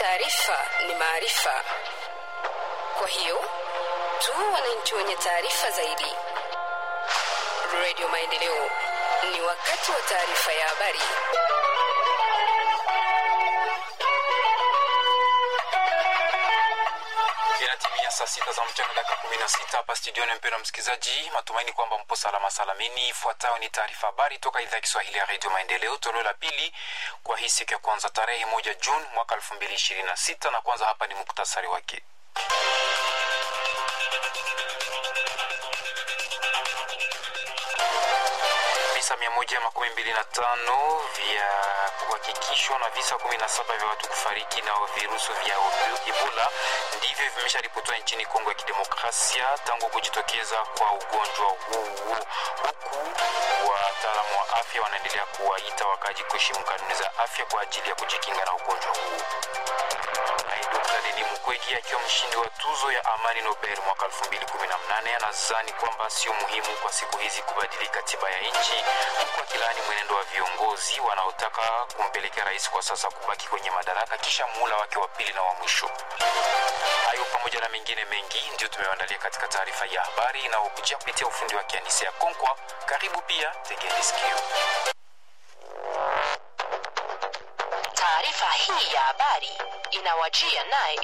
taarifa ni maarifa. Kwa hiyo tu wananchi wenye taarifa zaidi. Radio Maendeleo, ni wakati wa taarifa ya habari. Inatimia saa sita za mchana dakika kumi na sita hapa studioni. Mpendwa msikilizaji, matumaini kwamba mpo salama salamini. Ifuatayo ni taarifa habari toka idhaa ya Kiswahili ya redio Maendeleo, toleo la pili kwa hii siku ya kwanza tarehe moja Juni mwaka elfu mbili ishirini na sita na kwanza hapa ni muktasari wake. visa mia moja makumi mbili na tano vya kuhakikishwa na visa kumi na saba vya watu kufariki na virusi vya Ebola ndivyo vimesharipotiwa nchini Kongo ya Kidemokrasia tangu kujitokeza kwa ugonjwa huu, huku wataalamu wa afya wanaendelea kuwaita wakaji kuheshimu kanuni za afya kwa ajili ya kujikinga na ugonjwa huu. Naye Dr. Denis Mukwege akiwa mshindi wa tuzo ya amani Nobel mwaka 2018 anadhani kwamba sio muhimu kwa siku hizi kubadili katiba ya nchi, huku akilaani mwenendo wa viongozi wanaotaka kumpelekea rais kwa sasa kubaki kwenye madaraka kisha muhula wake wa pili na wa mwisho. Hayo pamoja na mengine mengi ndio tumewaandalia katika taarifa ya habari inayokujia kupitia ufundi wa Kianise ya Konkwa. Karibu pia, tegeni sikio. Taarifa hii ya habari inawajia naye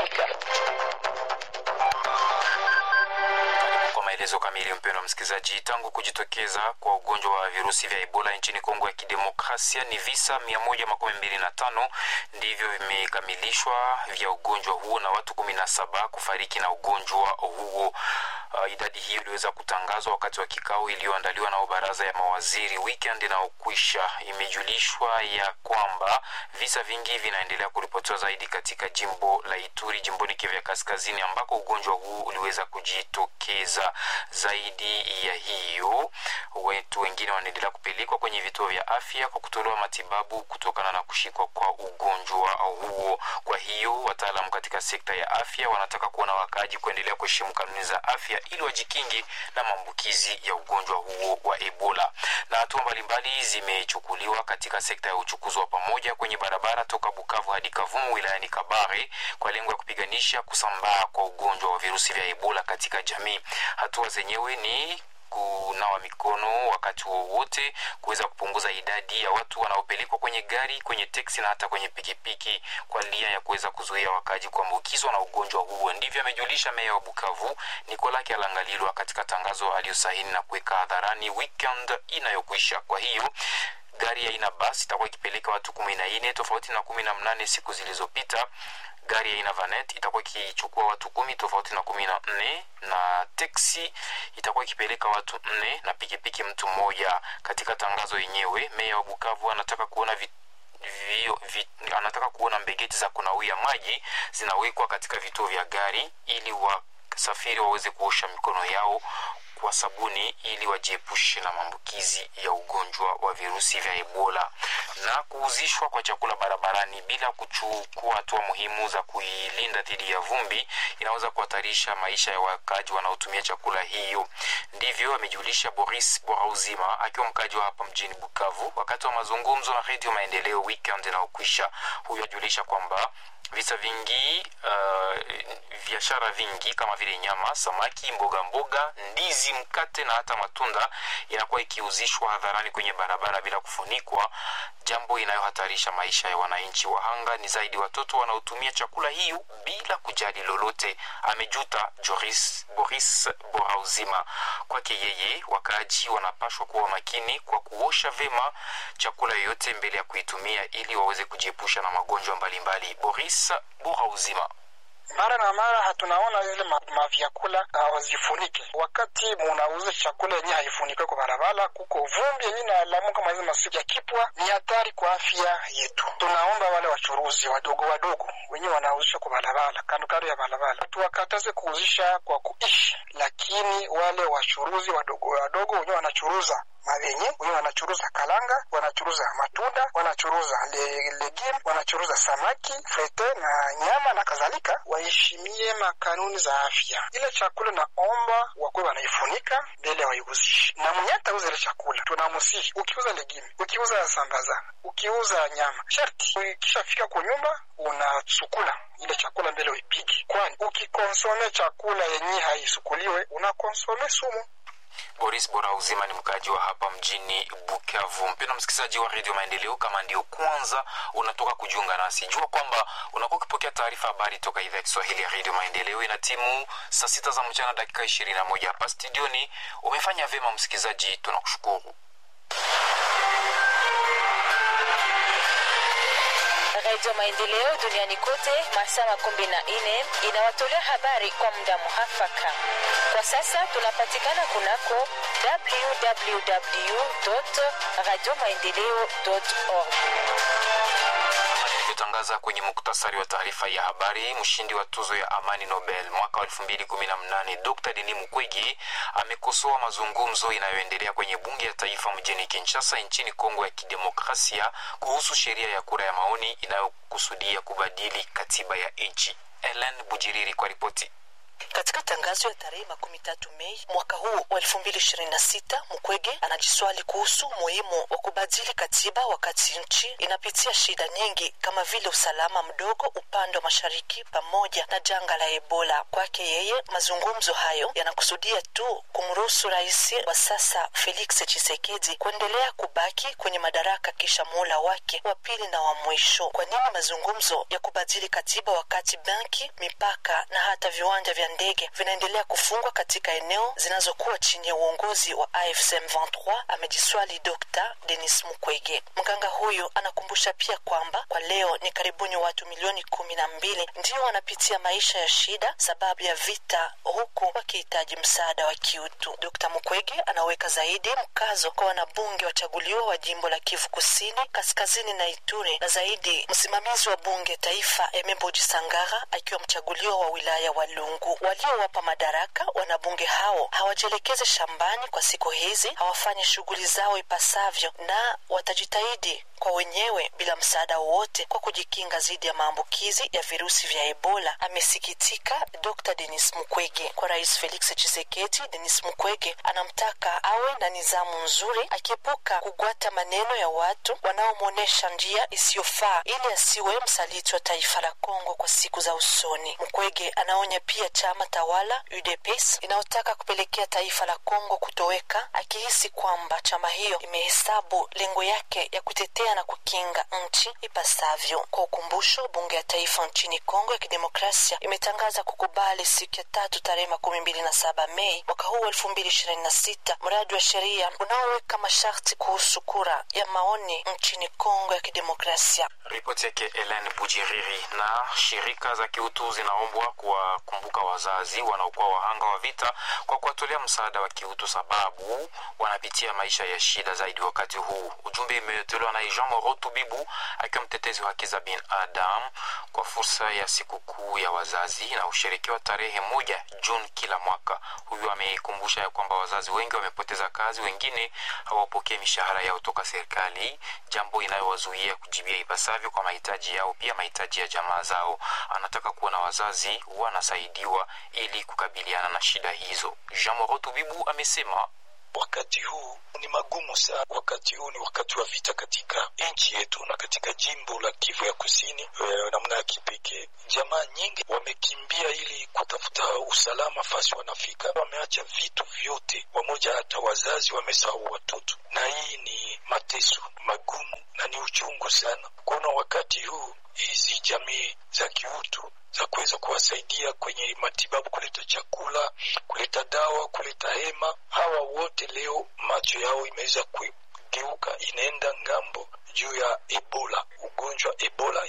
Kwa maelezo kamili, mpendwa msikilizaji, tangu kujitokeza kwa ugonjwa wa virusi vya Ebola nchini Kongo ya Kidemokrasia, ni visa 125 ndivyo vimekamilishwa vya ugonjwa huo na watu 17 kufariki na ugonjwa huo. Uh, idadi hiyo iliweza kutangazwa wakati wa kikao iliyoandaliwa na baraza ya mawaziri weekend inayokwisha. Imejulishwa ya kwamba visa vingi vinaendelea kuripotiwa zaidi katika jimbo la Ituri, jimboni Kivu ya Kaskazini, ambako ugonjwa huu uliweza kujitokeza. Zaidi ya hiyo, watu wengine wanaendelea kupelekwa kwenye vituo vya afya kwa kutolewa matibabu kutokana na kushikwa kwa ugonjwa huo. Kwa hiyo wataalamu katika sekta ya afya wanataka kuona wakaaji kuendelea kuheshimu kanuni za afya ili wajikinge na maambukizi ya ugonjwa huo wa Ebola. Na hatua mbalimbali zimechukuliwa katika sekta ya uchukuzi wa pamoja kwenye barabara toka Bukavu hadi Kavumu wilayani Kabare kwa lengo ya kupiganisha kusambaa kwa ugonjwa wa virusi vya Ebola katika jamii. Hatua zenyewe ni kunawa mikono wakati wowote, kuweza kupunguza idadi ya watu wanaopelekwa kwenye gari, kwenye teksi na hata kwenye pikipiki kwa nia ya kuweza kuzuia wakaji kuambukizwa na ugonjwa huo. Ndivyo amejulisha meya wa Bukavu Nikola Kyalangalilwa katika tangazo aliyosaini na kuweka hadharani weekend inayokwisha. Kwa hiyo gari ya aina basi itakuwa ikipeleka watu kumi na nne tofauti na kumi na mnane siku zilizopita gari ya aina vanet itakuwa ikichukua watu kumi tofauti na kumi na nne na teksi itakuwa ikipeleka watu nne na pikipiki mtu mmoja. Katika tangazo yenyewe, meya wa Bukavu anataka kuona vi, vi, vi, anataka kuona mbegeti za kunawia maji zinawekwa katika vituo vya gari ili wasafiri waweze kuosha mikono yao kwa sabuni ili wajiepushe na maambukizi ya ugonjwa wa virusi vya Ebola. Na kuuzishwa kwa chakula barabarani bila kuchukua hatua muhimu za kuilinda dhidi ya vumbi inaweza kuhatarisha maisha ya wakaaji wanaotumia chakula hiyo. Ndivyo amejulisha Boris Borauzima akiwa mkaaji wa hapa mjini Bukavu wakati wa mazungumzo na Redio Maendeleo weekend inaokwisha. Huyo ajulisha kwamba visa vingi biashara uh, vingi kama vile nyama, samaki, mboga mboga, ndizi, mkate na hata matunda inakuwa ikiuzishwa hadharani kwenye barabara bila kufunikwa, jambo inayohatarisha maisha ya wananchi. Wahanga ni zaidi watoto wanaotumia chakula hiyo bila kujali lolote, amejuta Joris, Boris Borauzima. Kwake yeye, wakaaji wanapashwa kuwa makini kwa kuosha vema chakula yoyote mbele ya kuitumia ili waweze kujiepusha na magonjwa mbalimbali. Boris Borauzima mara na mara hatunaona ile mavyakula hawazifunike. Wakati munauza chakula yenye haifunikwe kwa barabara, kuko vumbi yenye nalamuka maizi masiku ya kipwa, ni hatari kwa afya yetu. Tunaomba wale wachuruzi wadogo wadogo wenye wanauzisha kwa barabara, kando kando ya barabara, tuwakataze kuuzisha kwa kuishi, lakini wale wachuruzi wadogo wadogo wenye wanachuruza mabenye, wenye wanachuruza kalanga, wanachuruza matunda, wanachuruza le, legume, wanachuruza samaki, frete na nyama na kadhalika, waheshimie makanuni za afya. Ile chakula naomba wakuwe wanaifunika mbele ya waiuzishi, na mwenye atauza ile chakula tunamusihi, ukiuza legume, ukiuza sambaza, ukiuza nyama, sharti ukishafika kwa nyumba unasukula ile chakula mbele uipige, kwani ukikonsome chakula yenye haisukuliwe unakonsome sumu. Boris Bora Uzima ni mkaaji wa hapa mjini Bukavu. Mpendwa msikilizaji wa redio Maendeleo, kama ndio kwanza unatoka kujiunga nasi, jua kwamba unakuwa ukipokea taarifa habari toka idhaa ya Kiswahili ya redio Maendeleo. Ina timu saa sita za mchana dakika ishirini na moja hapa studioni. Umefanya vyema msikilizaji, tunakushukuru. Radio Maendeleo duniani kote masaa makumi na nne inawatolea habari kwa muda muhafaka. Kwa sasa tunapatikana kunako www radio maendeleo org tangaza kwenye muktasari wa taarifa ya habari. Mshindi wa tuzo ya amani Nobel mwaka wa elfu mbili kumi na mnane Dr Denis Mukwege amekosoa mazungumzo inayoendelea kwenye bunge ya taifa mjini Kinshasa nchini Kongo ya Kidemokrasia kuhusu sheria ya kura ya maoni inayokusudia kubadili katiba ya nchi. Ellen Bujiriri kwa ripoti. Katika tangazo ya tarehe makumi tatu Mei mwaka huu wa elfu mbili ishirini na sita Mukwege anajiswali kuhusu umuhimu wa kubadili katiba wakati nchi inapitia shida nyingi kama vile usalama mdogo upande wa mashariki pamoja na janga la Ebola. Kwake yeye, mazungumzo hayo yanakusudia tu kumruhusu rais wa sasa Felix Tshisekedi kuendelea kubaki kwenye madaraka kisha muhula wake wa pili na wa mwisho. Kwa nini mazungumzo ya kubadili katiba wakati benki, mipaka na hata viwanja vya ndege vinaendelea kufungwa katika eneo zinazokuwa chini ya uongozi wa AFC M23, amejiswali Dr. Denis Mukwege. Mganga huyu anakumbusha pia kwamba kwa leo ni karibuni watu milioni kumi na mbili ndio wanapitia maisha ya shida sababu ya vita, huku wakihitaji msaada wa kiutu. Dr. Mukwege anaweka zaidi mkazo kwa wanabunge wachaguliwa wa jimbo la Kivu Kusini, Kaskazini na Ituri, na zaidi msimamizi wa bunge taifa Emeboji Sangara akiwa mchaguliwa wa wilaya wa Lungu. Waliowapa madaraka wanabunge hao hawajielekeze shambani kwa siku hizi, hawafanyi shughuli zao ipasavyo, na watajitahidi kwa wenyewe bila msaada wowote kwa kujikinga dhidi ya maambukizi ya virusi vya Ebola, amesikitika Dr. Denis Mukwege. Kwa Rais Felix Tshisekedi, Denis Mukwege anamtaka awe na nizamu nzuri, akiepuka kugwata maneno ya watu wanaomwonyesha njia isiyofaa ili asiwe msaliti wa taifa la Kongo kwa siku za usoni. Mukwege anaonya pia chama tawala UDPS inayotaka kupelekea taifa la Kongo kutoweka, akihisi kwamba chama hiyo imehesabu lengo yake ya kutetea na kukinga nchi ipasavyo. Kwa ukumbusho, bunge ya taifa nchini Kongo ya Kidemokrasia imetangaza kukubali siku ya tatu tarehe makumi mbili na saba Mei mwaka huu elfu mbili ishirini na sita mradi wa sheria unaoweka masharti kuhusu kura ya maoni nchini Kongo ya Kidemokrasia. Ripoti yake Ellen Bujiriri. Na shirika za kiutu zinaombwa kuwakumbuka wazazi wanaokuwa wahanga wa vita kwa kuwatolea msaada wa kiutu, sababu wanapitia maisha ya shida zaidi wakati huu. Ujumbe imetolewa na Jean Moro Tubibu akiwa mtetezi wa haki za binadamu kwa fursa ya sikukuu ya wazazi na ushirikiwa tarehe moja Juni kila mwaka. Huyu ameikumbusha ya kwamba wazazi wengi wamepoteza kazi, wengine hawapokee mishahara yao toka serikali, jambo inayowazuia kujibia ipasavyo kwa mahitaji yao, pia mahitaji ya jamaa zao. Anataka kuona wazazi wanasaidiwa ili kukabiliana na shida hizo. Jean Moro Tubibu amesema wakati huu ni magumu sana. Wakati huu ni wakati wa vita katika nchi yetu na katika jimbo la Kivu ya Kusini e, namna ya kipekee. Jamaa nyingi wamekimbia ili kutafuta usalama fasi wanafika, wameacha vitu vyote, wamoja hata wazazi wamesahau watoto, na hii ni mateso magumu na ni uchungu sana kuona wakati huu hizi jamii za kiutu za kuweza kuwasaidia kwenye matibabu, kuleta chakula, kuleta dawa, kuleta hema. Hawa wote leo macho yao imeweza kugeuka, inaenda ngambo juu ya Ebola. Ugonjwa Ebola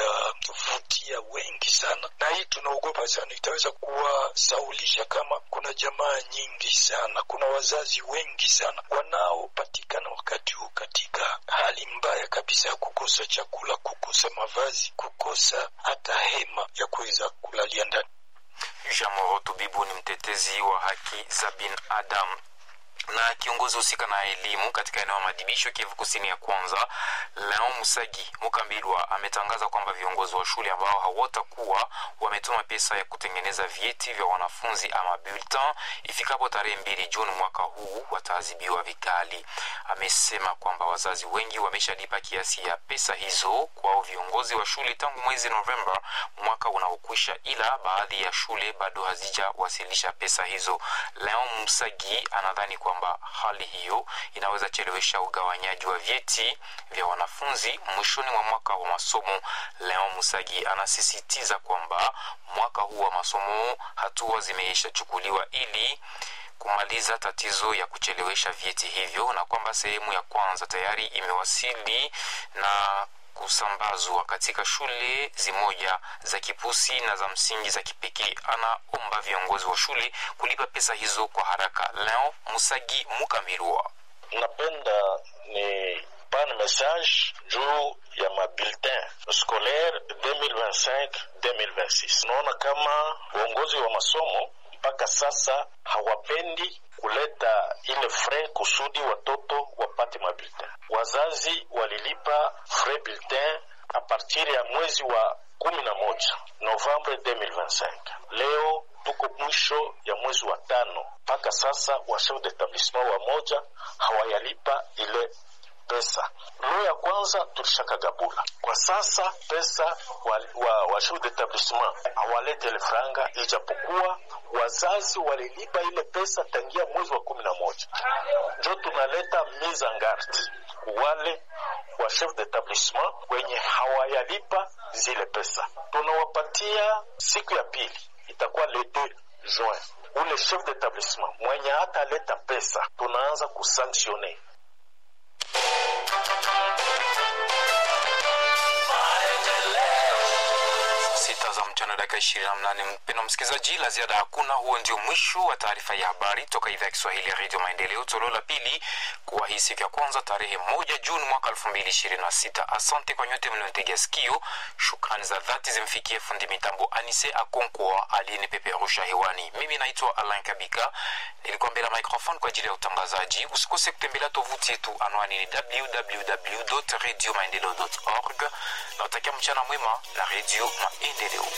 imewavutia wengi sana, na hii tunaogopa sana, itaweza kuwasaulisha kama kuna jamaa nyingi sana, kuna wazazi wengi sana wanaopatikana wakati huu katika hali mbaya kabisa ya kukosa chakula, kukosa mavazi, kukosa hata hema ya kuweza kulalia ndani. Jean Moro Tubibu ni mtetezi wa haki za binadamu na kiongozi husika na elimu katika eneo la madibisho Kivu Kusini ya kwanza, Leon Musagi Mukambilwa ametangaza kwamba viongozi wa shule ambao hawatakuwa wametuma pesa ya kutengeneza vyeti vya wanafunzi ama bulletin ifikapo tarehe mbili Juni mwaka huu wataadhibiwa vikali. Amesema kwamba wazazi wengi wameshalipa kiasi ya pesa hizo kwa viongozi wa shule tangu mwezi Novemba mwaka unaokwisha, ila baadhi ya shule bado hazijawasilisha pesa hizo. Leon Musagi anadhani kwamba hali hiyo inaweza chelewesha ugawanyaji wa vyeti vya wanafunzi mwishoni mwa mwaka wa masomo. Leon Musagi anasisitiza kwamba mwaka huu wa masomo hatua zimeishachukuliwa ili kumaliza tatizo ya kuchelewesha vyeti hivyo na kwamba sehemu ya kwanza tayari imewasili na kusambazwa katika shule zimoja za kipusi na za msingi za kipekee. Anaomba viongozi wa shule kulipa pesa hizo kwa haraka. Leo Musagi Mukamirwa napenda ni pan message juu ya mabulletin scolaire 2025-2026. Unaona kama uongozi wa masomo mpaka sasa hawapendi kuleta ile frais kusudi watoto wapate mabulletin. Wazazi walilipa frais bulletin a partir ya mwezi wa kumi na moja Novembre 2025. Leo tuko mwisho ya mwezi wa tano, mpaka sasa wa chef d'etablissement wa moja hawayalipa ile pesa. Lo ya kwanza tulishakagabula. Kwa sasa pesa wa, wa, wa chef d'etablissement hawalete ile franga, ijapokuwa wazazi walilipa ile pesa tangia mwezi wa kumi na moja. Njo tunaleta mise en garde wale wa chef d'etablissement wenye hawayalipa zile pesa, tunawapatia siku ya pili itakuwa le 2 juin. Ule chef d'etablissement mwenye hata leta pesa tunaanza kusanctione. sita za mchana dakika ishirini na mnane mpendo msikilizaji la ziada hakuna huo ndio mwisho wa taarifa ya habari toka idhaa ya kiswahili ya redio maendeleo toleo la pili kuwa hii siku ya kwanza tarehe moja juni mwaka elfu mbili ishirini na sita asante kwa nyote mliotegea sikio shukrani za dhati zimfikie fundi mitambo anise akonkwa aliyenipeperusha hewani mimi naitwa alain kabika nilikuwa mbele ya microphone kwa ajili ya utangazaji usikose kutembelea tovuti yetu anwani ni www radio maendeleo org na utakia mchana mwema na redio maendeleo